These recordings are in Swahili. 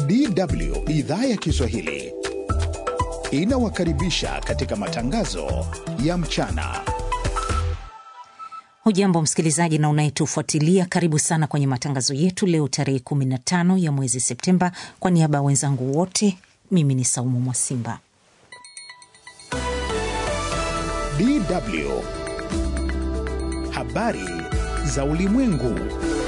DW idhaa ya Kiswahili inawakaribisha katika matangazo ya mchana. Hujambo msikilizaji na unayetufuatilia, karibu sana kwenye matangazo yetu leo tarehe 15 ya mwezi Septemba. Kwa niaba ya wenzangu wote, mimi ni Saumu Mwasimba. DW habari za ulimwengu.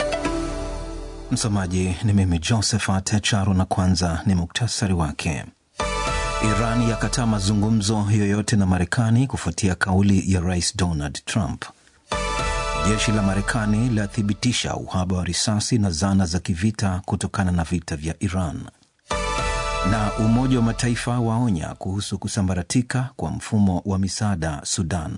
Msomaji ni mimi Josephat Charo, na kwanza ni muktasari wake. Iran yakataa mazungumzo yoyote na Marekani kufuatia kauli ya Rais Donald Trump. Jeshi la Marekani lathibitisha uhaba wa risasi na zana za kivita kutokana na vita vya Iran. Na Umoja wa Mataifa waonya kuhusu kusambaratika kwa mfumo wa misaada Sudan.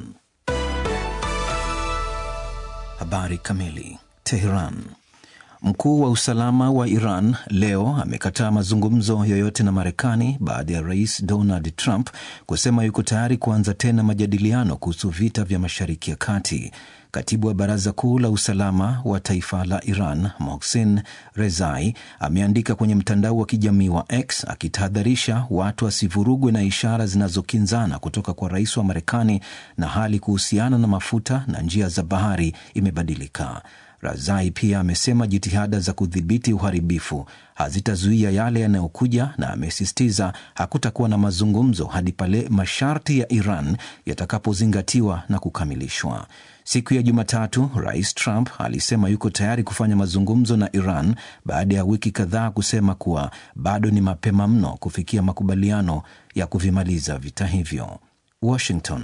Habari kamili. Teheran. Mkuu wa usalama wa Iran leo amekataa mazungumzo yoyote na Marekani baada ya rais Donald Trump kusema yuko tayari kuanza tena majadiliano kuhusu vita vya Mashariki ya Kati. Katibu wa Baraza Kuu la Usalama wa Taifa la Iran, Mohsin Rezai, ameandika kwenye mtandao wa kijamii wa X akitahadharisha watu wasivurugwe na ishara zinazokinzana kutoka kwa rais wa Marekani na hali kuhusiana na mafuta na njia za bahari imebadilika. Razai pia amesema jitihada za kudhibiti uharibifu hazitazuia yale yanayokuja, na amesisitiza hakutakuwa na mazungumzo hadi pale masharti ya Iran yatakapozingatiwa na kukamilishwa. Siku ya Jumatatu, Rais Trump alisema yuko tayari kufanya mazungumzo na Iran baada ya wiki kadhaa kusema kuwa bado ni mapema mno kufikia makubaliano ya kuvimaliza vita hivyo. Washington.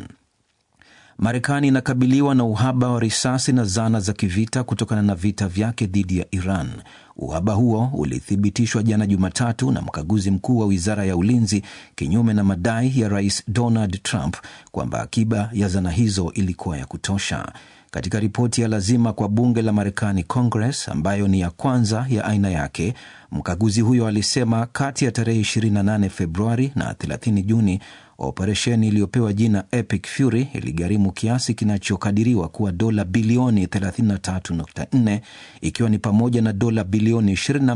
Marekani inakabiliwa na uhaba wa risasi na zana za kivita kutokana na vita vyake dhidi ya Iran. Uhaba huo ulithibitishwa jana Jumatatu na mkaguzi mkuu wa wizara ya ulinzi, kinyume na madai ya rais Donald Trump kwamba akiba ya zana hizo ilikuwa ya kutosha. Katika ripoti ya lazima kwa bunge la Marekani, Congress, ambayo ni ya kwanza ya aina yake, mkaguzi huyo alisema kati ya tarehe 28 Februari na 30 Juni operesheni iliyopewa jina Epic Fury iligharimu kiasi kinachokadiriwa kuwa dola bilioni 33.4 ikiwa ni pamoja na dola bilioni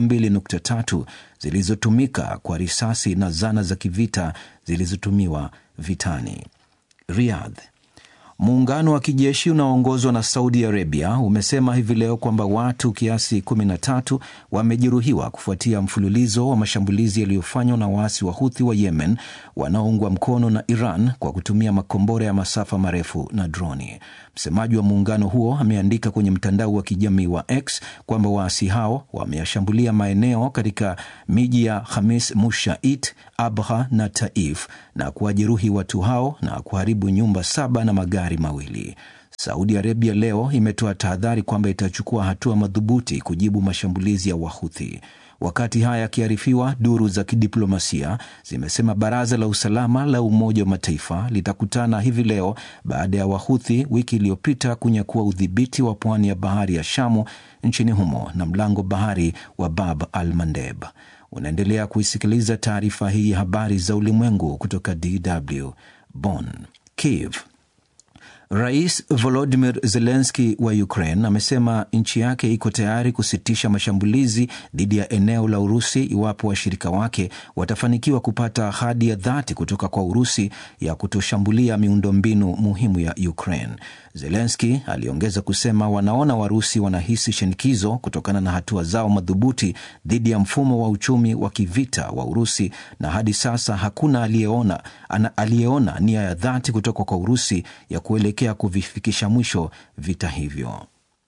22.3 zilizotumika kwa risasi na zana za kivita zilizotumiwa vitani. Riyadh. Muungano wa kijeshi unaoongozwa na Saudi Arabia umesema hivi leo kwamba watu kiasi 13 wamejeruhiwa kufuatia mfululizo wa mashambulizi yaliyofanywa na waasi wa Huthi wa Yemen wanaoungwa mkono na Iran kwa kutumia makombora ya masafa marefu na droni. Msemaji wa muungano huo ameandika kwenye mtandao wa kijamii wa X kwamba waasi hao wameyashambulia maeneo katika miji ya Khamis Mushait, Abha na Taif na kuwajeruhi watu hao na kuharibu nyumba saba na magari mawili. Saudi Arabia leo imetoa tahadhari kwamba itachukua hatua madhubuti kujibu mashambulizi ya Wahuthi. Wakati haya yakiarifiwa, duru za kidiplomasia zimesema baraza la usalama la Umoja wa Mataifa litakutana hivi leo baada ya Wahuthi wiki iliyopita kunyakua udhibiti wa pwani ya bahari ya Shamu nchini humo na mlango bahari wa Bab al Mandeb. Unaendelea kuisikiliza taarifa hii ya habari za ulimwengu kutoka DW Bonn. Kiev. Rais Volodimir Zelenski wa Ukraine amesema nchi yake iko tayari kusitisha mashambulizi dhidi ya eneo la Urusi iwapo washirika wake watafanikiwa kupata ahadi ya dhati kutoka kwa Urusi ya kutoshambulia miundombinu muhimu ya Ukraine. Zelenski aliongeza kusema wanaona Warusi wanahisi shinikizo kutokana na hatua zao madhubuti dhidi ya mfumo wa uchumi wa kivita wa Urusi, na hadi sasa hakuna aliyeona aliyeona nia ya dhati kutoka kwa Urusi ya kuelekea kuvifikisha mwisho vita hivyo.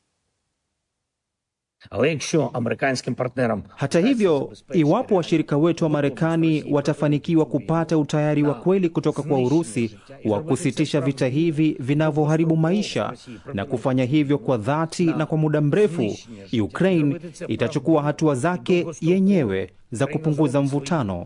Hata hivyo, iwapo washirika wetu wa Marekani watafanikiwa kupata utayari wa kweli kutoka kwa Urusi wa kusitisha vita hivi vinavyoharibu maisha na kufanya hivyo kwa dhati na kwa muda mrefu, Ukraine itachukua hatua zake yenyewe za kupunguza mvutano.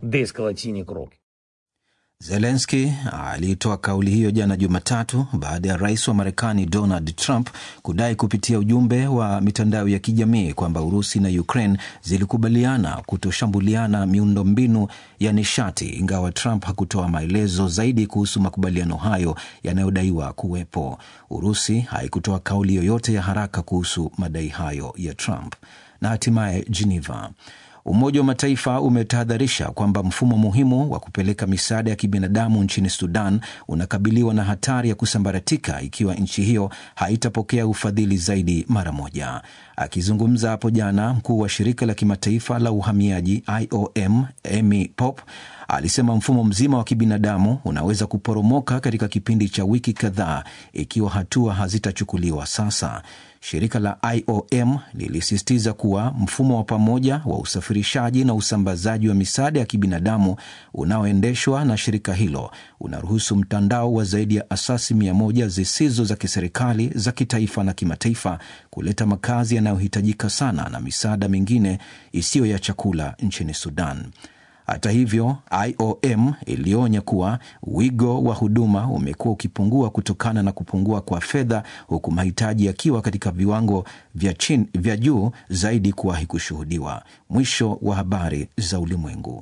Zelenski aliitoa kauli hiyo jana Jumatatu baada ya rais wa Marekani Donald Trump kudai kupitia ujumbe wa mitandao ya kijamii kwamba Urusi na Ukraine zilikubaliana kutoshambuliana miundombinu ya nishati, ingawa Trump hakutoa maelezo zaidi kuhusu makubaliano hayo yanayodaiwa kuwepo. Urusi haikutoa kauli yoyote ya haraka kuhusu madai hayo ya Trump. Na hatimaye Geneva Umoja wa Mataifa umetahadharisha kwamba mfumo muhimu wa kupeleka misaada ya kibinadamu nchini Sudan unakabiliwa na hatari ya kusambaratika ikiwa nchi hiyo haitapokea ufadhili zaidi mara moja. Akizungumza hapo jana, mkuu wa shirika la kimataifa la uhamiaji IOM Amy Pop alisema mfumo mzima wa kibinadamu unaweza kuporomoka katika kipindi cha wiki kadhaa ikiwa hatua hazitachukuliwa sasa. Shirika la IOM lilisisitiza kuwa mfumo wa pamoja wa usafirishaji na usambazaji wa misaada ya kibinadamu unaoendeshwa na shirika hilo unaruhusu mtandao wa zaidi ya asasi mia moja zisizo za kiserikali za kitaifa na kimataifa kuleta makazi yanayohitajika sana na misaada mingine isiyo ya chakula nchini Sudan. Hata hivyo, IOM ilionya kuwa wigo wa huduma umekuwa ukipungua kutokana na kupungua kwa fedha, huku mahitaji yakiwa katika viwango vya chini, vya juu zaidi kuwahi kushuhudiwa. Mwisho wa habari za ulimwengu.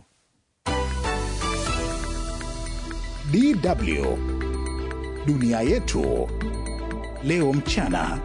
DW dunia yetu leo mchana.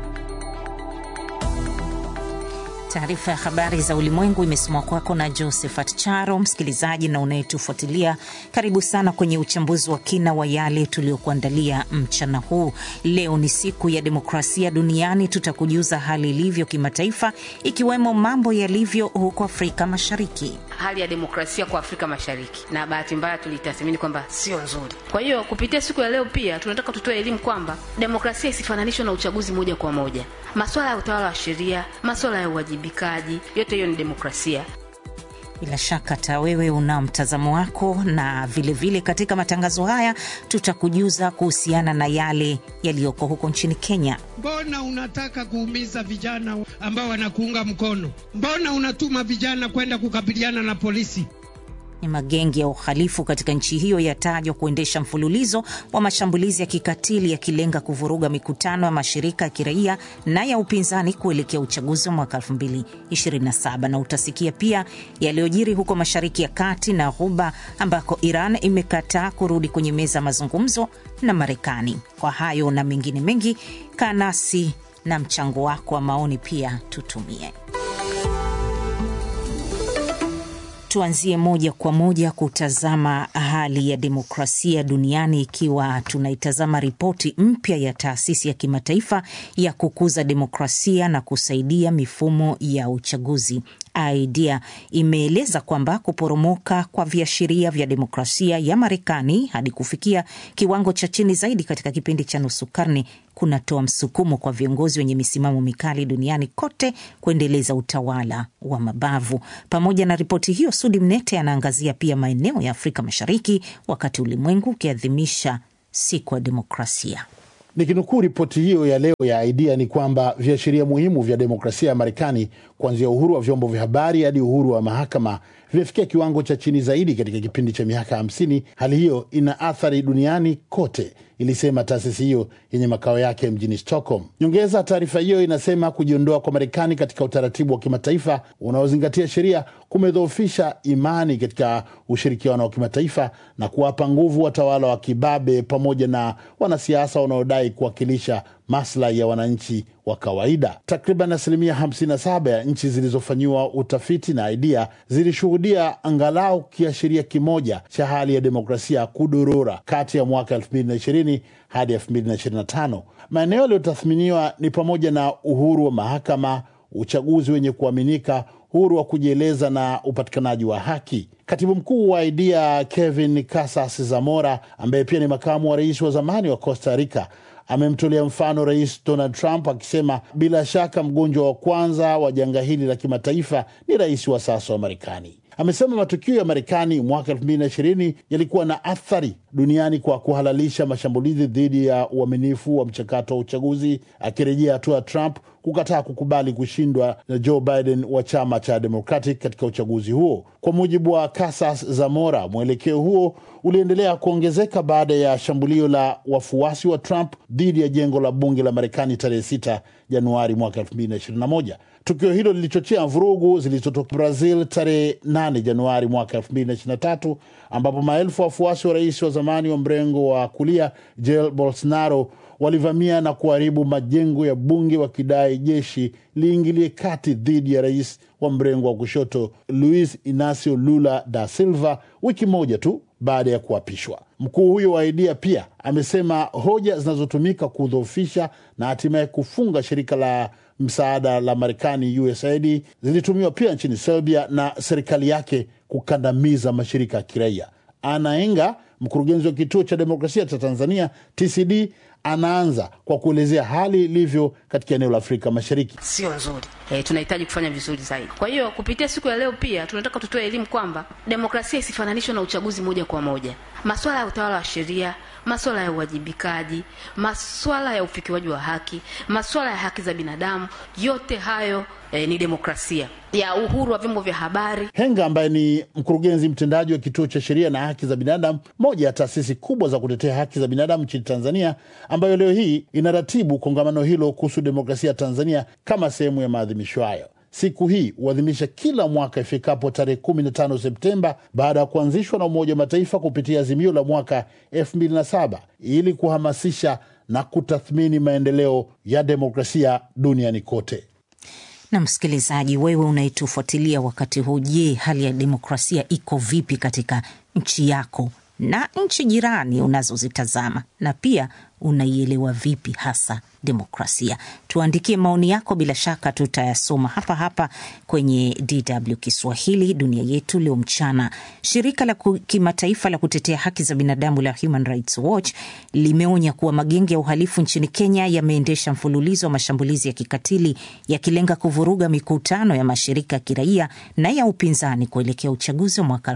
Taarifa ya habari za ulimwengu imesomwa kwako na Josephat Charo. Msikilizaji na unayetufuatilia, karibu sana kwenye uchambuzi wa kina wa yale tuliyokuandalia mchana huu. Leo ni siku ya demokrasia duniani. Tutakujuza hali ilivyo kimataifa, ikiwemo mambo yalivyo huko Afrika Mashariki. Hali ya demokrasia kwa Afrika Mashariki, na bahati mbaya tulitathmini kwamba sio nzuri. Kwa hiyo kupitia siku ya leo pia tunataka tutoe elimu kwamba demokrasia isifananishwe na uchaguzi moja kwa moja. Masuala ya utawala wa sheria, masuala ya uwajibikaji, yote hiyo ni demokrasia. Bila shaka hata wewe una mtazamo wako, na vilevile vile katika matangazo haya tutakujuza kuhusiana na yale yaliyoko huko nchini Kenya. Mbona unataka kuumiza vijana ambao wanakuunga mkono? Mbona unatuma vijana kwenda kukabiliana na polisi? Ni magenge ya uhalifu katika nchi hiyo yatajwa kuendesha mfululizo wa mashambulizi ya kikatili yakilenga kuvuruga mikutano ya mashirika ya kiraia na ya upinzani kuelekea uchaguzi wa mwaka 2027. Na utasikia pia yaliyojiri huko Mashariki ya Kati na Ghuba ambako Iran imekataa kurudi kwenye meza ya mazungumzo na Marekani. Kwa hayo na mengine mengi, kaa nasi na mchango wako wa maoni pia tutumie. Tuanzie moja kwa moja kutazama hali ya demokrasia duniani, ikiwa tunaitazama ripoti mpya ya taasisi ya kimataifa ya kukuza demokrasia na kusaidia mifumo ya uchaguzi IDEA imeeleza kwamba kuporomoka kwa viashiria vya demokrasia ya Marekani hadi kufikia kiwango cha chini zaidi katika kipindi cha nusu karne kunatoa msukumo kwa viongozi wenye misimamo mikali duniani kote kuendeleza utawala wa mabavu. Pamoja na ripoti hiyo, Sudi Mnete anaangazia pia maeneo ya Afrika Mashariki wakati ulimwengu ukiadhimisha siku ya demokrasia. Nikinukuu ripoti hiyo ya leo ya IDEA ni kwamba viashiria muhimu vya demokrasia ya Marekani, kuanzia uhuru wa vyombo vya habari hadi uhuru wa mahakama, vimefikia kiwango cha chini zaidi katika kipindi cha miaka hamsini. Hali hiyo ina athari duniani kote, ilisema taasisi hiyo yenye makao yake mjini Stockholm. Nyongeza, taarifa hiyo inasema kujiondoa kwa Marekani katika utaratibu wa kimataifa unaozingatia sheria kumedhoofisha imani katika ushirikiano wa kimataifa na kuwapa nguvu watawala wa kibabe pamoja na wanasiasa wanaodai kuwakilisha maslahi ya wananchi wa kawaida. Takriban asilimia 57 ya nchi zilizofanyiwa utafiti na IDEA zilishuhudia angalau kiashiria kimoja cha hali ya demokrasia kudorora kati ya mwaka 2020 hadi 2025. Maeneo yaliyotathminiwa ni pamoja na uhuru wa mahakama, uchaguzi wenye kuaminika, uhuru wa kujieleza na upatikanaji wa haki. Katibu mkuu wa IDEA Kevin Casas Zamora, ambaye pia ni makamu wa rais wa zamani wa Costa Rica, amemtolea mfano Rais Donald Trump akisema bila shaka mgonjwa wa kwanza wa janga hili la kimataifa ni rais wa sasa wa Marekani. Amesema matukio ya Marekani mwaka 2020 yalikuwa na athari duniani kwa kuhalalisha mashambulizi dhidi ya uaminifu wa mchakato wa uchaguzi, akirejea hatua ya Trump kukataa kukubali kushindwa na Joe Biden wa chama cha Democratic katika uchaguzi huo. Kwa mujibu wa Casas Zamora, mwelekeo huo uliendelea kuongezeka baada ya shambulio la wafuasi wa Trump dhidi ya jengo la bunge la Marekani tarehe 6 Januari mwaka 2021. Tukio hilo lilichochea vurugu zilizotokea Brazil tarehe 8 Januari mwaka 2023 ambapo maelfu ya wafuasi wa rais wa zamani wa mrengo wa kulia Jair Bolsonaro walivamia na kuharibu majengo ya bunge wakidai jeshi liingilie kati dhidi ya rais wa mrengo wa kushoto Luis Inacio Lula da Silva wiki moja tu baada ya kuapishwa. Mkuu huyo wa Aidia pia amesema hoja zinazotumika kudhoofisha na hatimaye kufunga shirika la msaada la Marekani USAID zilitumiwa pia nchini Serbia na serikali yake kukandamiza mashirika ya kiraia. Ana Enga, mkurugenzi wa kituo cha demokrasia cha Tanzania TCD, anaanza kwa kuelezea hali ilivyo katika eneo la Afrika Mashariki. sio nzuri. E, tunahitaji kufanya vizuri zaidi. Kwa hiyo kupitia siku ya leo pia tunataka tutoe elimu kwamba demokrasia isifananishwe na uchaguzi moja kwa moja. Masuala ya utawala wa sheria, masuala ya uwajibikaji, masuala ya ufikiwaji wa haki, masuala ya haki za binadamu, yote hayo e, ni demokrasia ya uhuru wa vyombo vya habari. Henga ambaye ni mkurugenzi mtendaji wa kituo cha sheria na haki za binadamu, moja ya taasisi kubwa za kutetea haki za binadamu nchini Tanzania, ambayo leo hii inaratibu kongamano hilo kuhusu demokrasia ya Tanzania kama sehemu ya maadhimisho hayo. Siku hii huadhimisha kila mwaka ifikapo tarehe 15 Septemba baada ya kuanzishwa na Umoja wa Mataifa kupitia azimio la mwaka 2007 ili kuhamasisha na kutathmini maendeleo ya demokrasia duniani kote. Na msikilizaji, wewe unayetufuatilia wakati huu, je, hali ya demokrasia iko vipi katika nchi yako na nchi jirani unazozitazama, na pia unaielewa vipi hasa demokrasia? Tuandikie maoni yako, bila shaka tutayasoma hapa hapa kwenye DW Kiswahili dunia yetu leo mchana. Shirika la ku- kimataifa la kutetea haki za binadamu la Human Rights Watch limeonya kuwa magenge ya uhalifu nchini Kenya yameendesha mfululizo wa mashambulizi ya kikatili yakilenga kuvuruga mikutano ya mashirika ya kiraia na ya upinzani kuelekea uchaguzi wa mwaka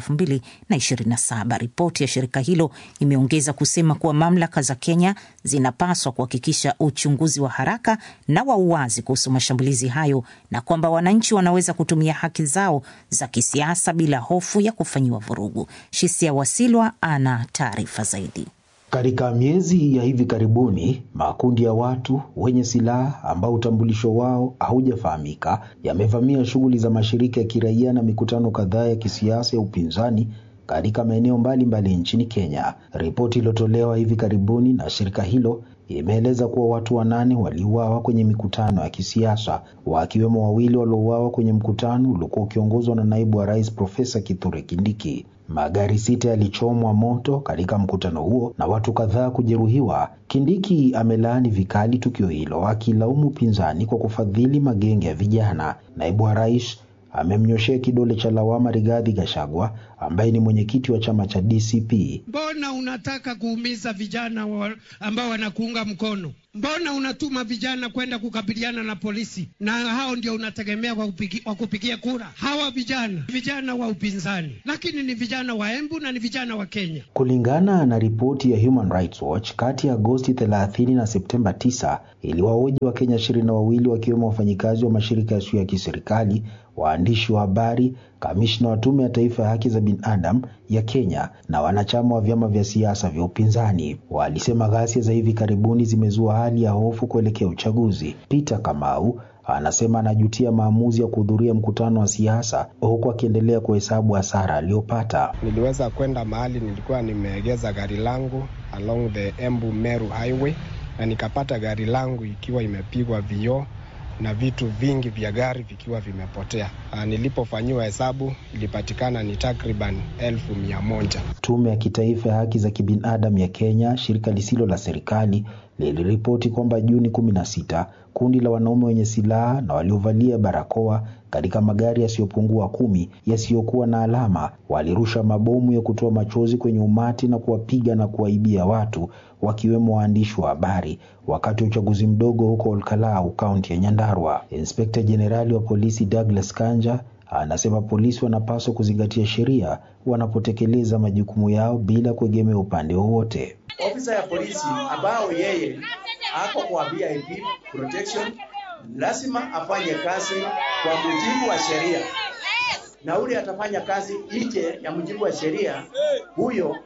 2027. Ripoti ya shirika hilo imeongeza kusema kuwa mamlaka za Kenya zinapaswa kuhakikisha uchunguzi wa haraka na wa uwazi kuhusu mashambulizi hayo na kwamba wananchi wanaweza kutumia haki zao za kisiasa bila hofu ya kufanyiwa vurugu. Shisia Wasilwa ana taarifa zaidi. Katika miezi ya hivi karibuni, makundi ya watu wenye silaha ambao utambulisho wao haujafahamika yamevamia shughuli za mashirika ya kiraia na mikutano kadhaa ya kisiasa ya upinzani katika maeneo mbalimbali nchini Kenya. Ripoti iliyotolewa hivi karibuni na shirika hilo imeeleza kuwa watu wanane waliuawa kwenye mikutano ya kisiasa, wakiwemo wawili waliouawa kwenye mkutano uliokuwa ukiongozwa na naibu wa rais Profesa Kithure Kindiki. Magari sita yalichomwa moto katika mkutano huo na watu kadhaa kujeruhiwa. Kindiki amelaani vikali tukio hilo, akilaumu upinzani kwa kufadhili magenge ya vijana. Naibu wa rais amemnyoshea kidole cha lawama Rigathi Gachagua ambaye ni mwenyekiti wa chama cha DCP. Mbona unataka kuumiza vijana wa, ambao wanakuunga mkono? Mbona unatuma vijana kwenda kukabiliana na polisi, na hao ndio unategemea kwa kupigi, kwa kupigia kura? Hawa vijana vijana wa upinzani, lakini ni vijana wa Embu na ni vijana wa Kenya. Kulingana na ripoti ya Human Rights Watch, kati ya Agosti 30 na Septemba 9 iliwahoji Wakenya ishirini na wawili wakiwemo wafanyikazi wa mashirika yasiyo ya kiserikali, waandishi wa habari, kamishna wa Tume ya Taifa ya Haki za Binadamu ya Kenya na wanachama wa vyama vya siasa vya upinzani. Walisema ghasia za hivi karibuni zimezua hali ya hofu kuelekea uchaguzi. Peter Kamau anasema anajutia maamuzi ya kuhudhuria mkutano wa siasa huku akiendelea kuhesabu hasara aliyopata. Niliweza kwenda mahali nilikuwa nimeegeza gari langu along the Embu Meru Highway na nikapata gari langu ikiwa imepigwa vioo na vitu vingi vya gari vikiwa vimepotea. Ah, Nilipofanyiwa hesabu ilipatikana ni takriban elfu mia moja. Tume ya Kitaifa ya Haki za Kibinadamu ya Kenya, shirika lisilo la serikali, liliripoti kwamba Juni kumi na sita kundi la wanaume wenye silaha na waliovalia barakoa katika magari yasiyopungua kumi yasiyokuwa na alama walirusha mabomu ya kutoa machozi kwenye umati na kuwapiga na kuwaibia watu wakiwemo waandishi wa habari wakati wa uchaguzi mdogo huko Olkalau, kaunti ya Nyandarua. Inspekta Jenerali wa polisi Douglas Kanja anasema polisi wanapaswa kuzingatia sheria wanapotekeleza majukumu yao bila kuegemea upande wowote. ofisa ya polisi ambao yeye ako kwa VIP protection lazima afanye kazi kwa mujibu wa sheria, na ule atafanya kazi nje ya mujibu wa sheria, huyo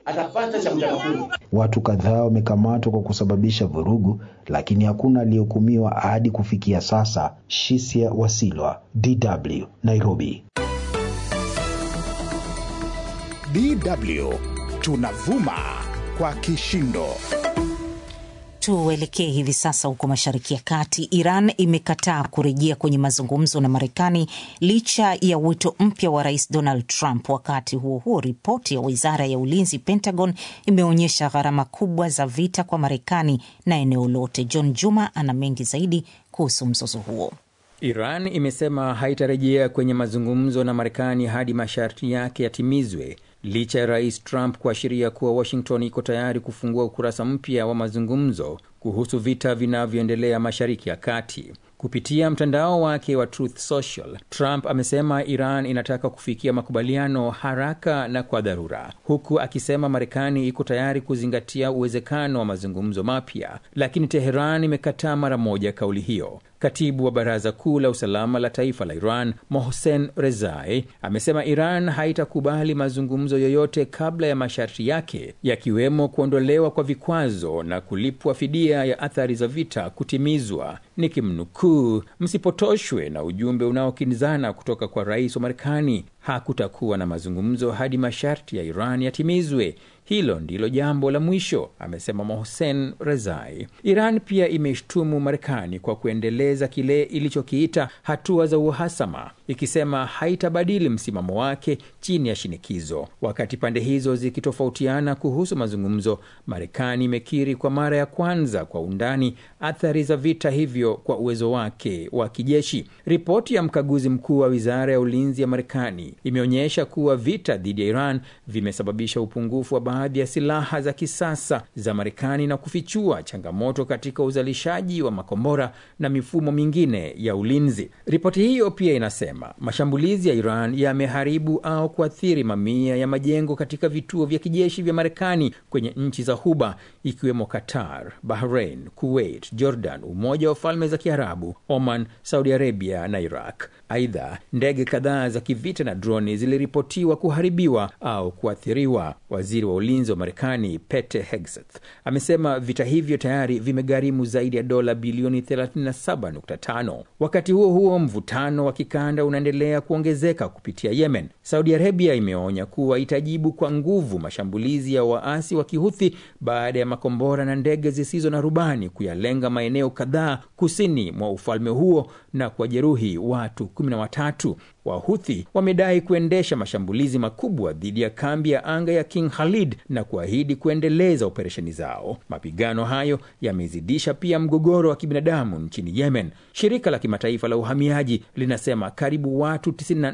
atapata cha mtaka kuni. Watu kadhaa wamekamatwa kwa kusababisha vurugu, lakini hakuna aliyehukumiwa hadi kufikia sasa. Shisia Wasilwa, DW, Nairobi. DW tunavuma kwa kishindo. Tuelekee hivi sasa huko Mashariki ya Kati. Iran imekataa kurejea kwenye mazungumzo na Marekani licha ya wito mpya wa Rais Donald Trump. Wakati huo huo, ripoti ya wizara ya ulinzi Pentagon imeonyesha gharama kubwa za vita kwa Marekani na eneo lote. John Juma ana mengi zaidi kuhusu mzozo huo. Iran imesema haitarejea kwenye mazungumzo na Marekani hadi masharti yake yatimizwe licha ya rais Trump kuashiria kuwa Washington iko tayari kufungua ukurasa mpya wa mazungumzo kuhusu vita vinavyoendelea Mashariki ya Kati. Kupitia mtandao wake wa Truth Social, Trump amesema Iran inataka kufikia makubaliano haraka na kwa dharura, huku akisema Marekani iko tayari kuzingatia uwezekano wa mazungumzo mapya, lakini Teheran imekataa mara moja kauli hiyo. Katibu wa Baraza Kuu la Usalama la Taifa la Iran, Mohsen Rezai, amesema Iran haitakubali mazungumzo yoyote kabla ya masharti yake, yakiwemo kuondolewa kwa vikwazo na kulipwa fidia ya athari za vita kutimizwa. Nikimnukuu, msipotoshwe na ujumbe unaokinzana kutoka kwa rais wa Marekani. Hakutakuwa na mazungumzo hadi masharti ya Iran yatimizwe. Hilo ndilo jambo la mwisho, amesema Mohsen Rezai. Iran pia imeshtumu Marekani kwa kuendeleza kile ilichokiita hatua za uhasama, ikisema haitabadili msimamo wake chini ya shinikizo. Wakati pande hizo zikitofautiana kuhusu mazungumzo, Marekani imekiri kwa mara ya kwanza kwa undani athari za vita hivyo kwa uwezo wake wa kijeshi. Ripoti ya mkaguzi mkuu wa wizara ya ulinzi ya Marekani imeonyesha kuwa vita dhidi ya Iran vimesababisha upungufu wa baadhi ya silaha za kisasa za Marekani na kufichua changamoto katika uzalishaji wa makombora na mifumo mingine ya ulinzi. Ripoti hiyo pia inasema mashambulizi ya Iran yameharibu au kuathiri mamia ya majengo katika vituo vya kijeshi vya Marekani kwenye nchi za Ghuba ikiwemo Qatar, Bahrain, Kuwait, Jordan, Umoja wa Falme za Kiarabu, Oman, Saudi Arabia na Iraq. Aidha, ndege kadhaa za kivita na droni ziliripotiwa kuharibiwa au kuathiriwa. Waziri wa ulinzi wa Marekani Pete Hegseth amesema vita hivyo tayari vimegharimu zaidi ya dola bilioni 37.5. Wakati huo huo, mvutano wa kikanda unaendelea kuongezeka kupitia Yemen. Saudi Arabia imeonya kuwa itajibu kwa nguvu mashambulizi ya waasi wa Kihuthi baada ya makombora na ndege zisizo na rubani kuyalenga maeneo kadhaa kusini mwa ufalme huo na kuwajeruhi watu 13. Wahuthi wamedai kuendesha mashambulizi makubwa dhidi ya kambi ya anga ya King Khalid na kuahidi kuendeleza operesheni zao. Mapigano hayo yamezidisha pia mgogoro wa kibinadamu nchini Yemen. Shirika la kimataifa la uhamiaji linasema karibu watu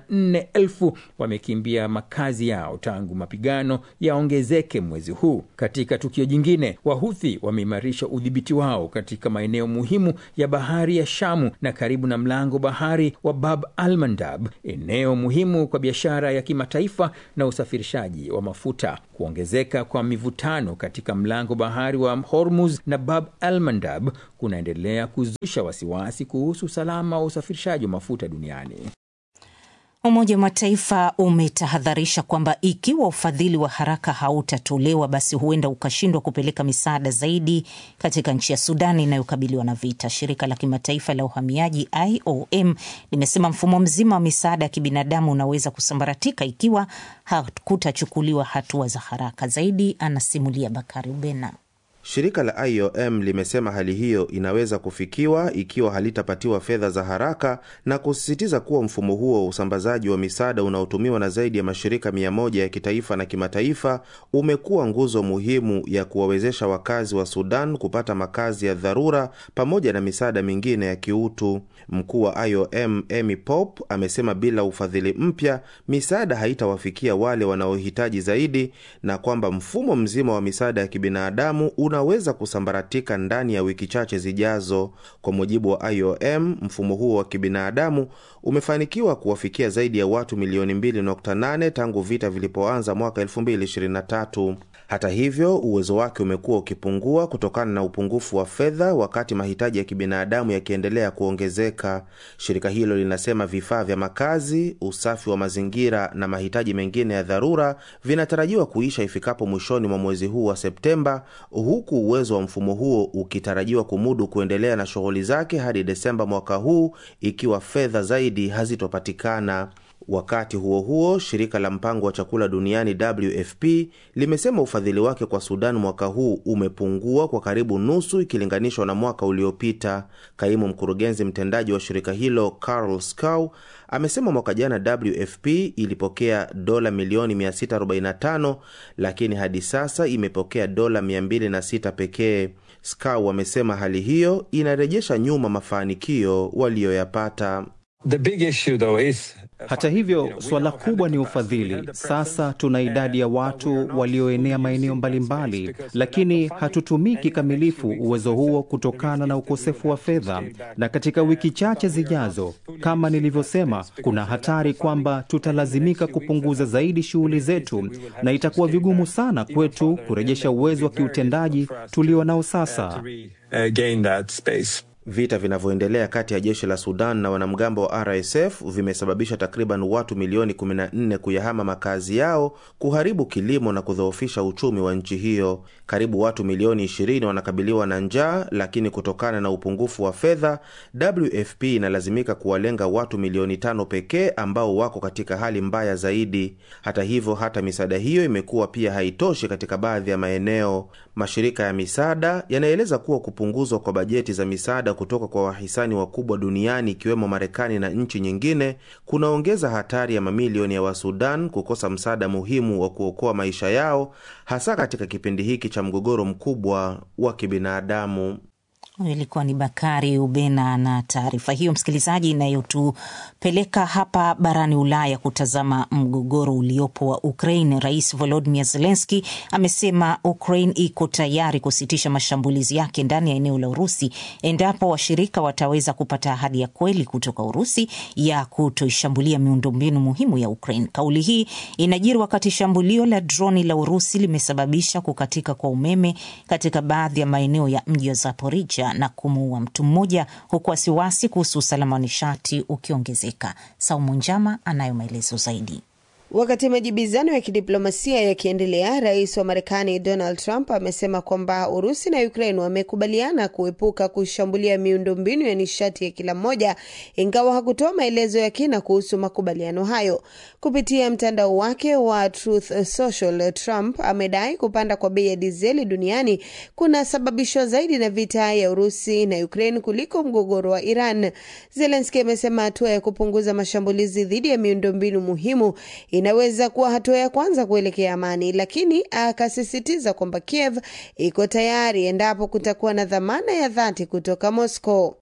94,000 wamekimbia makazi yao tangu mapigano yaongezeke mwezi huu. Katika tukio jingine, Wahuthi wameimarisha udhibiti wao katika maeneo muhimu ya bahari ya Shamu na karibu na mlango bahari wa Bab al-Mandab, eneo muhimu kwa biashara ya kimataifa na usafirishaji wa mafuta. Kuongezeka kwa mivutano katika mlango bahari wa Hormuz na Bab al-Mandab kunaendelea kuzusha wasiwasi kuhusu usalama wa usafirishaji wa mafuta duniani. Umoja wa Mataifa umetahadharisha kwamba ikiwa ufadhili wa haraka hautatolewa basi huenda ukashindwa kupeleka misaada zaidi katika nchi ya Sudan inayokabiliwa na vita. Shirika la kimataifa la uhamiaji IOM limesema mfumo mzima wa misaada ya kibinadamu unaweza kusambaratika ikiwa hakutachukuliwa hatua za haraka zaidi. Anasimulia Bakari Ubena. Shirika la IOM limesema hali hiyo inaweza kufikiwa ikiwa halitapatiwa fedha za haraka na kusisitiza kuwa mfumo huo wa usambazaji wa misaada unaotumiwa na zaidi ya mashirika mia moja ya kitaifa na kimataifa umekuwa nguzo muhimu ya kuwawezesha wakazi wa Sudan kupata makazi ya dharura pamoja na misaada mingine ya kiutu. Mkuu wa IOM Amy Pope amesema bila ufadhili mpya misaada haitawafikia wale wanaohitaji zaidi na kwamba mfumo mzima wa misaada ya kibinadamu unaweza kusambaratika ndani ya wiki chache zijazo. Kwa mujibu wa IOM, mfumo huo wa kibinadamu umefanikiwa kuwafikia zaidi ya watu milioni 2.8 tangu vita vilipoanza mwaka 2023. Hata hivyo, uwezo wake umekuwa ukipungua kutokana na upungufu wa fedha, wakati mahitaji ya kibinadamu yakiendelea kuongezeka. Shirika hilo linasema vifaa vya makazi, usafi wa mazingira na mahitaji mengine ya dharura vinatarajiwa kuisha ifikapo mwishoni mwa mwezi huu wa Septemba, huku uwezo wa mfumo huo ukitarajiwa kumudu kuendelea na shughuli zake hadi Desemba mwaka huu ikiwa fedha zaidi hazitopatikana. Wakati huo huo, shirika la mpango wa chakula duniani WFP limesema ufadhili wake kwa Sudan mwaka huu umepungua kwa karibu nusu ikilinganishwa na mwaka uliopita. Kaimu mkurugenzi mtendaji wa shirika hilo Carl Scow amesema mwaka jana WFP ilipokea dola milioni 645 lakini hadi sasa imepokea dola 206 pekee. Scow amesema hali hiyo inarejesha nyuma mafanikio waliyoyapata. The big issue though is Hata hivyo, suala kubwa ni ufadhili. Sasa tuna idadi ya watu walioenea maeneo mbalimbali, lakini hatutumii kikamilifu uwezo huo kutokana na ukosefu wa fedha. Na katika wiki chache zijazo, kama nilivyosema, kuna hatari kwamba tutalazimika kupunguza zaidi shughuli zetu, na itakuwa vigumu sana kwetu kurejesha uwezo wa kiutendaji tulio nao sasa. uh, gain that space. Vita vinavyoendelea kati ya jeshi la Sudan na wanamgambo wa RSF vimesababisha takriban watu milioni 14 kuyahama makazi yao, kuharibu kilimo na kudhoofisha uchumi wa nchi hiyo. Karibu watu milioni 20 wanakabiliwa na njaa, lakini kutokana na upungufu wa fedha, WFP inalazimika kuwalenga watu milioni tano pekee ambao wako katika hali mbaya zaidi. Hata hivyo, hata misaada hiyo imekuwa pia haitoshi katika baadhi ya maeneo. Mashirika ya misaada yanaeleza kuwa kupunguzwa kwa bajeti za misaada kutoka kwa wahisani wakubwa duniani ikiwemo Marekani na nchi nyingine kunaongeza hatari ya mamilioni ya Wasudan kukosa msaada muhimu wa kuokoa maisha yao, hasa katika kipindi hiki cha mgogoro mkubwa wa kibinadamu. Huyu ilikuwa ni Bakari Ubena na taarifa hiyo, msikilizaji, inayotupeleka hapa barani Ulaya kutazama mgogoro uliopo wa Ukraine. Rais Volodymyr Zelensky amesema Ukraine iko tayari kusitisha mashambulizi yake ndani ya eneo la Urusi endapo washirika wataweza kupata ahadi ya kweli kutoka Urusi ya kutoishambulia miundombinu muhimu ya Ukraine. Kauli hii inajiri wakati shambulio la droni la Urusi limesababisha kukatika kwa umeme katika baadhi ya maeneo ya mji wa Zaporizhia na kumuua mtu mmoja, huku wasiwasi kuhusu usalama wa nishati ukiongezeka. Saumu Njama anayo maelezo zaidi. Wakati majibizano ya kidiplomasia yakiendelea, rais wa Marekani Donald Trump amesema kwamba Urusi na Ukraine wamekubaliana kuepuka kushambulia miundombinu ya nishati ya kila mmoja, ingawa hakutoa maelezo ya kina kuhusu makubaliano hayo. Kupitia mtandao wake wa Truth Social, Trump amedai kupanda kwa bei ya dizeli duniani kunasababishwa zaidi na vita ya Urusi na Ukraine kuliko mgogoro wa Iran. Zelensky amesema hatua ya kupunguza mashambulizi dhidi ya miundombinu muhimu inaweza kuwa hatua ya kwanza kuelekea amani, lakini akasisitiza kwamba Kiev iko tayari endapo kutakuwa na dhamana ya dhati kutoka Moscow.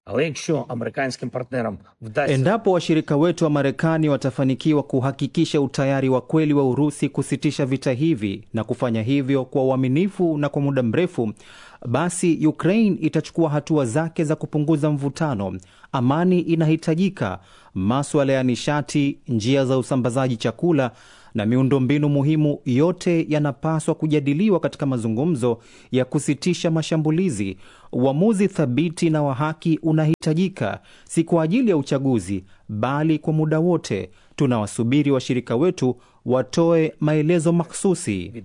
Endapo washirika wetu wa Marekani watafanikiwa kuhakikisha utayari wa kweli wa Urusi kusitisha vita hivi na kufanya hivyo kwa uaminifu na kwa muda mrefu, basi Ukraine itachukua hatua zake za kupunguza mvutano. Amani inahitajika. Maswala ya nishati, njia za usambazaji chakula na miundombinu muhimu, yote yanapaswa kujadiliwa katika mazungumzo ya kusitisha mashambulizi. Uamuzi thabiti na wa haki unahitajika, si kwa ajili ya uchaguzi, bali kwa muda wote. Tunawasubiri washirika wetu watoe maelezo maksusi.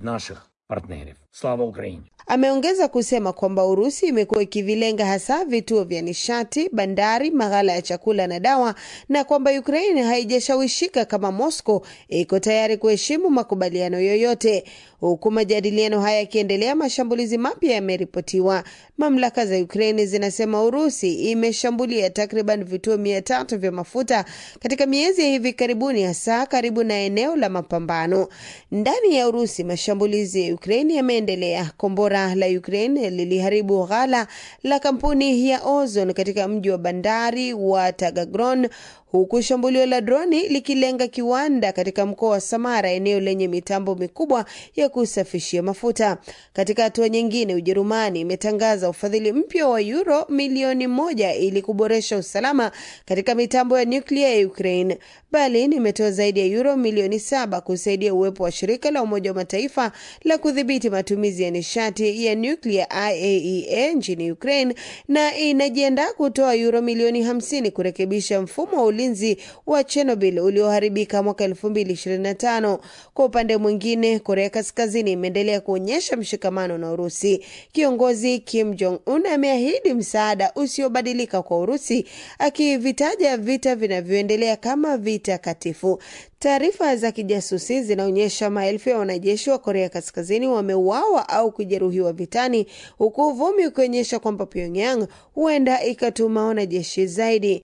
Ameongeza kusema kwamba Urusi imekuwa ikivilenga hasa vituo vya nishati, bandari, maghala ya chakula na dawa, na kwamba Ukraine haijashawishika kama Moscow iko tayari kuheshimu makubaliano yoyote. Huku majadiliano haya yakiendelea, mashambulizi mapya yameripotiwa. Mamlaka za Ukraine zinasema Urusi imeshambulia takriban vituo mia tatu vya mafuta katika miezi ya hivi karibuni, hasa karibu na eneo la mapambano ndani ya Urusi. Mashambulizi ya Ukraine yameendelea imeendelea. Kombora la Ukraine liliharibu ghala la kampuni ya Ozon katika mji wa bandari wa Tagagron huku shambulio la droni likilenga kiwanda katika mkoa wa Samara, eneo lenye mitambo mikubwa ya kusafishia mafuta. Katika hatua nyingine, Ujerumani imetangaza ufadhili mpya wa euro milioni moja ili kuboresha usalama katika mitambo ya nyuklia ya Ukraine. Berlin imetoa zaidi ya euro milioni saba kusaidia uwepo wa shirika la Umoja wa Mataifa la kudhibiti matumizi ya nishati ya nyuklia IAEA nchini Ukraine na inajiandaa kutoa euro milioni hamsini kurekebisha mfumo wa ulinzi wa Chernobyl ulioharibika mwaka 2025. Kwa upande mwingine, Korea Kaskazini imeendelea kuonyesha mshikamano na Urusi. Kiongozi Kim Jong Un ameahidi msaada usiobadilika kwa Urusi, akivitaja vita vinavyoendelea kama vita katifu. Taarifa za kijasusi zinaonyesha maelfu ya wanajeshi wa Korea Kaskazini wameuawa au kujeruhiwa vitani, huku uvumi ukionyesha kwamba Pyongyang huenda ikatuma wanajeshi zaidi.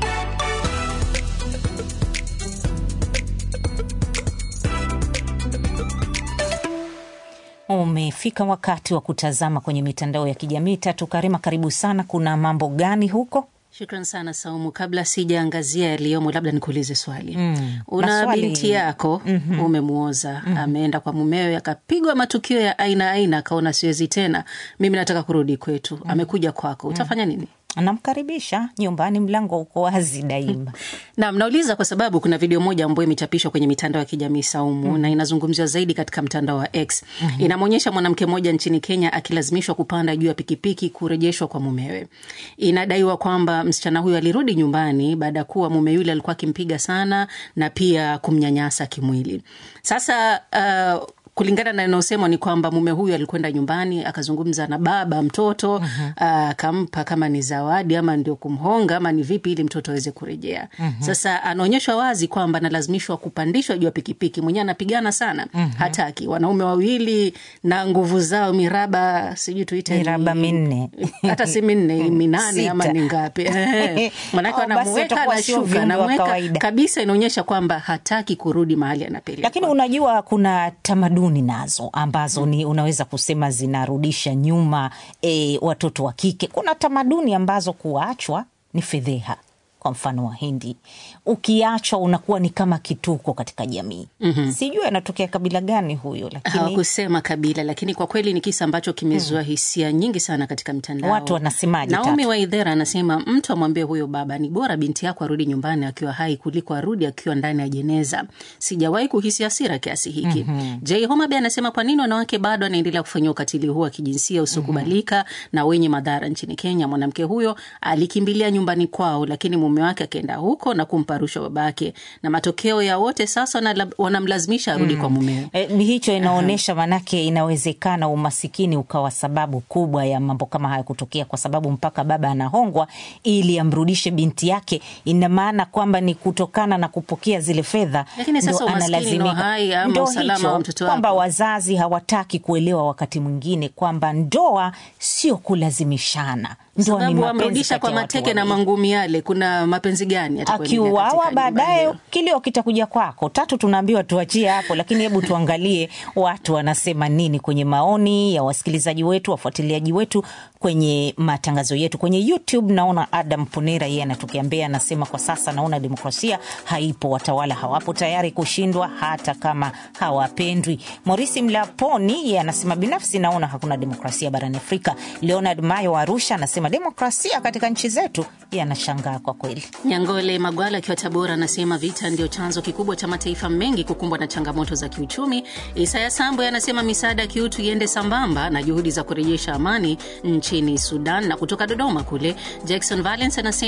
Umefika wakati wa kutazama kwenye mitandao ya kijamii. Tatu Karima, karibu sana. Kuna mambo gani huko? Shukran sana Saumu. Kabla sijaangazia yaliyomo, labda nikuulize swali Mm, una maswali- binti yako Mhm. umemwoza, ameenda kwa mumewe, akapigwa matukio ya aina aina, akaona siwezi tena, mimi nataka kurudi kwetu, amekuja kwako, utafanya nini? Namkaribisha nyumbani, mlango uko wazi daima. Naam, nauliza kwa sababu kuna video moja ambayo imechapishwa kwenye mitandao ya kijamii Saumu, Mhm. na inazungumziwa zaidi katika mtandao wa X. Mhm. Inamwonyesha mwanamke mmoja nchini Kenya akilazimishwa kupanda juu ya pikipiki kurejeshwa kwa mumewe. Inadaiwa kwamba msichana huyo alirudi nyumbani baada ya kuwa mume yule alikuwa akimpiga sana na pia kumnyanyasa kimwili. Sasa uh, kulingana na inayosemwa ni kwamba mume huyu alikwenda nyumbani akazungumza na baba mtoto ah, akampa kama ni zawadi ama ndio kumhonga ama ni vipi ili mtoto aweze kurejea. Mhm. Sasa anaonyeshwa wazi kwamba analazimishwa kupandishwa juu ya pikipiki, mwenyewe anapigana sana, Mhm. hataki. Wanaume wawili na nguvu zao miraba, sijui tuite Miraba ni- minne. hata si minne minane Sita. ama ni ngapi? Ehe. Manake Oh, basi anamuweka watakuwa sio anashuka, viumbe wa anamweka kawaida. kabisa, inaonyesha kwamba hataki kurudi mahali anapelekwa. Lakini unajua kuna tamaduni nazo ambazo ni unaweza kusema zinarudisha nyuma e, watoto wa kike. Kuna tamaduni ambazo kuachwa ni fedheha. Kwa mfano Wahindi, ukiachwa unakuwa ni kama kituko katika jamii. Mhm. Sijui anatokea kabila gani huyo, lakini hawakusema kabila, lakini kwa kweli ni kisa ambacho kimezua hisia nyingi sana katika mitandao. Watu wanasemaje, Naomi Tatu? Waidhera anasema mtu amwambie huyo baba ni bora binti yako arudi nyumbani akiwa hai kuliko arudi akiwa ndani ya jeneza. Sijawahi kuhisi hasira kiasi hiki. Mhm. J Homabe anasema kwa nini wanawake bado wanaendelea kufanyia ukatili huu wa kijinsia usiokubalika na wenye madhara nchini Kenya? Mwanamke huyo alikimbilia nyumbani kwao, lakini mume wake akaenda huko na kumpa rushwa babake, na matokeo ya wote sasa wanala- wanamlazimisha arudi Mm. kwa mumewe. E, ni hicho inaonyesha, manake inawezekana umasikini ukawa sababu kubwa ya mambo kama haya kutokea, kwa sababu mpaka baba anahongwa ili amrudishe binti yake. Ina maana kwamba ni kutokana na kupokea zile fedha Lakini sasa ndo umaskini ndo analazimika. hai ama Ndo usalama hicho, wa mtoto kwamba wako. wazazi hawataki kuelewa wakati mwingine kwamba ndoa sio kulazimishana, ndoa ni sababu mapenzi wamrudisha kati kwa ya watu mateke na wawili. mangumi yale, kuna mapenzi gani yatakuendelea katika akiuawa nyumba baadaye hiyo? kilio kitakuja kwako. Tatu tunaambiwa tuachie hapo, lakini hebu tuangalie watu wanasema nini kwenye maoni ya wasikilizaji wetu, wafuatiliaji wetu kwenye matangazo yetu kwenye YouTube. Naona Adam Ponera yeye anatokea Mbeya, anasema kwa sasa naona demokrasia haipo, watawala hawapo tayari kushindwa hata kama hawapendwi. Morisi Mlaponi yeye anasema binafsi naona hakuna demokrasia barani Afrika. Leonard Mayo wa Arusha anasema demokrasia katika nchi zetu, yeye anashangaa kwa kweli. Nyangole Magwala akiwa Tabora anasema vita ndio chanzo kikubwa cha mataifa mengi kukumbwa na changamoto za kiuchumi. Isaya Sambo anasema misaada ya kiutu iende sambamba na juhudi za kurejesha amani nchini Sudan. Na kutoka Dodoma kule Jackson Valence anasema